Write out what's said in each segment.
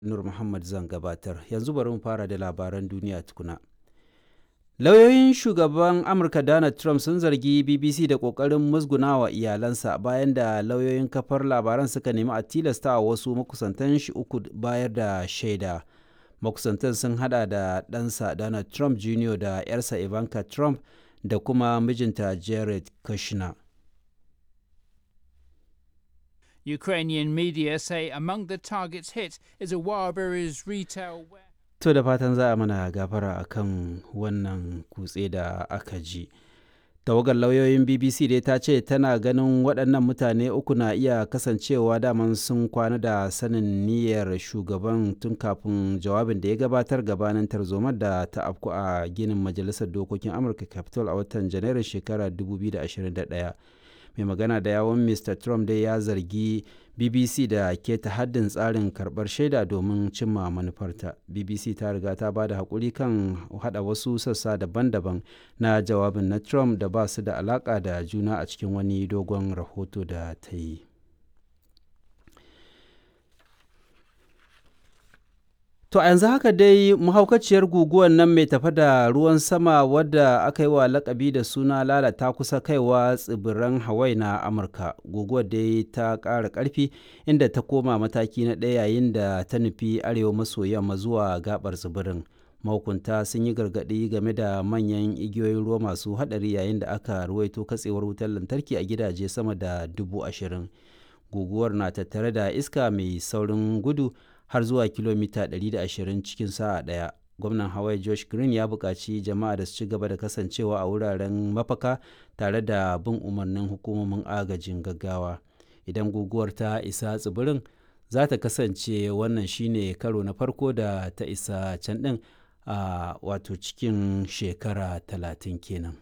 Nur Muhammad zan gabatar. Yanzu bari mu fara da labaran duniya tukuna. Lauyoyin shugaban Amurka Donald Trump sun zargi BBC da ƙoƙarin musgunawa iyalansa bayan da lauyoyin kafar labaran suka nemi a tilasta wasu makusantan shi uku bayar da shaida. Makusantan sun hada da ɗansa Donald Trump Jr. da 'yarsa Ivanka Trump da kuma mijinta Jared Kushner. Ukrainian media say among the targets hit is a Wildberries retail warehouse. To da fatan za a mana gafara a kan wannan kutse da aka ji. Tawagar lauyoyin BBC dai ta ce tana ganin waɗannan mutane uku na iya kasancewa daman sun kwana da sanin niyyar shugaban tun kafin jawabin da ya gabatar gabanin tarzomar da ta afku a ginin Majalisar Dokokin Amurka Capitol a watan Janairun shekarar 2021. mai magana da yawon mr trump dai ya zargi bbc da keta haddin tsarin karbar shaida domin cimma manufarta bbc ta riga ta ba da haƙuri kan hada wasu sassa daban-daban na jawabin na trump da ba su da alaƙa da juna a cikin wani dogon rahoto da ta yi To a yanzu haka dai mahaukaciyar guguwar nan mai tafa da ruwan sama wadda aka yi wa lakabi da suna lalata kusa kaiwa tsibiran Hawaii na Amurka. Guguwar dai ta ƙara ƙarfi inda ta koma mataki na ɗaya yayin da ta nufi arewa maso yamma zuwa gabar tsibirin. Mahukunta sun yi gargaɗi game da manyan igiyoyin ruwa masu haɗari yayin da aka ruwaito katsewar wutar lantarki a gidaje sama da dubu ashirin. Guguwar na tattare da iska mai saurin gudu har zuwa kilomita 120 cikin sa'a ɗaya. Gwamnan Hawaii Josh Green ya buƙaci jama'a da su ci gaba da kasancewa a wuraren mafaka tare da bin umarnin hukumomin agajin gaggawa. Idan guguwar ta isa tsibirin, za ta kasance wannan shine karo na farko da ta isa can ɗin a wato cikin shekara talatin kenan.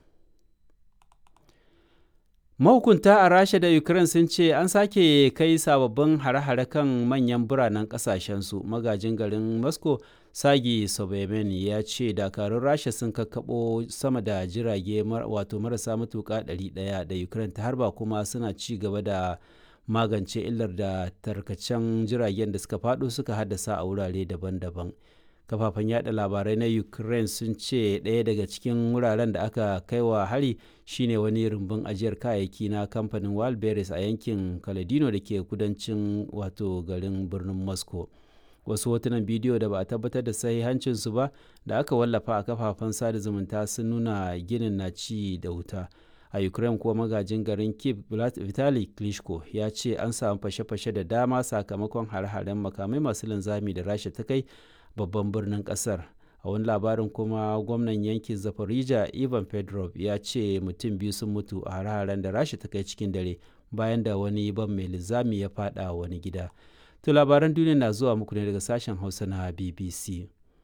mahukunta a rasha da ukraine sun ce an sake kai sababbin hare-hare kan manyan biranen kasashensu magajin garin moscow sagi sobemen ya ce dakarun rasha sun kakkaɓo sama da jirage wato marasa matuƙa 100 da ukraine ta harba kuma suna ci gaba da magance illar da tarkacen jiragen da suka faɗo suka haddasa a wurare daban-daban kafafen yada labarai na ukraine sun ce ɗaya daga cikin wuraren da aka kai wa hari shine wani rumbun ajiyar kayayyaki na kamfanin wildberries a yankin kaladino da ke kudancin wato garin birnin moscow wasu hotunan bidiyo da ba a tabbatar da sahihancinsu ba da aka wallafa a kafafen sada zumunta sun nuna ginin na ci da wuta a ukraine kuwa magajin garin kiev vitali klitschko ya ce an samu fashe-fashe da dama sakamakon hare-haren makamai masu linzami da rasha ta kai babban birnin kasar a wani labarin kuma gwamnan yankin zafarija ivan pedrov ya ce mutum biyu sun mutu a hare-haren da rasha ta kai cikin dare bayan da wani ban mai linzami ya fada wani gida to labaran duniya na zuwa muku ne daga sashen hausa na bbc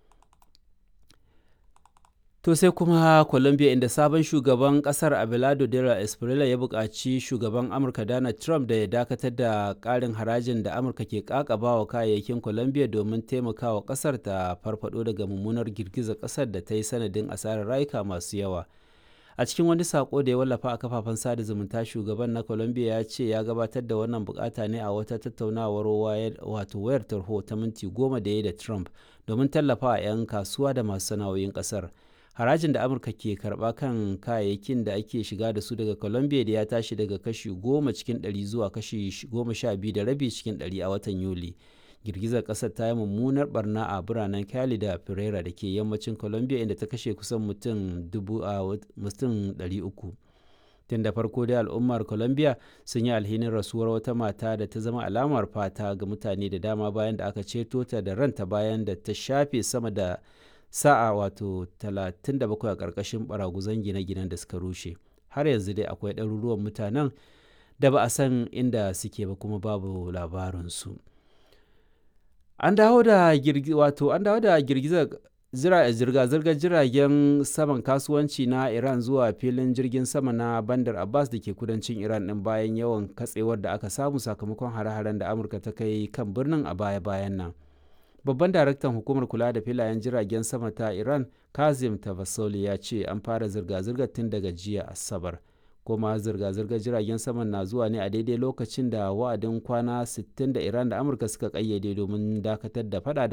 To sai kuma Colombia inda sabon shugaban kasar Abelardo Dela Espriella ya buƙaci shugaban Amurka Donald Trump da ya dakatar da ƙarin harajin da Amurka ke ƙaƙaba wa kayayyakin Colombia domin taimakawa ƙasar ta farfado daga mummunar girgizar ƙasar da ta yi sanadin asarar rayuka masu yawa. A cikin wani sako da ya wallafa a kafafen sada zumunta shugaban na Colombia ya ce ya gabatar da wannan bukata ne a wata tattaunawar wato wayar tarho ta minti goma da ya da Trump domin tallafa 'yan kasuwa da masu sana'o'in ƙasar. harajin da amurka ke karba kan kayayyakin da ake shiga da su daga colombia da ya tashi daga kashi goma cikin ɗari zuwa kashi goma sha biyu da rabi cikin ɗari a watan yuli girgizar ƙasar ta yi mummunar barna a biranen cali da pereira da ke yammacin colombia inda ta kashe kusan mutum dubu a mutum ɗari uku tun da farko dai al'ummar colombia sun yi alhinin rasuwar wata mata da ta zama alamar fata ga mutane da dama bayan da aka ceto ta da ranta bayan da ta shafe sama da sa'a wato 37 a ƙarƙashin baraguzan gine-ginen da suka rushe har yanzu dai akwai ɗaruruwan mutanen da ba a san inda suke ba kuma babu labarinsu an dawo da wato an dawo da girgizar zirga-zirgar jiragen saman kasuwanci na iran zuwa filin jirgin sama na bandar abbas da ke kudancin iran ɗin bayan yawan katsewar da aka samu sakamakon hare-haren da amurka ta kai kan birnin a baya-bayan nan babban daraktan hukumar kula da filayen jiragen sama ta iran kazim tavasoli ya ce an fara zirga-zirgar tun daga jiya asabar kuma zirga-zirgar jiragen saman na zuwa ne a daidai lokacin da wa'adin kwana 60 da iran da amurka suka kayyade domin dakatar da fada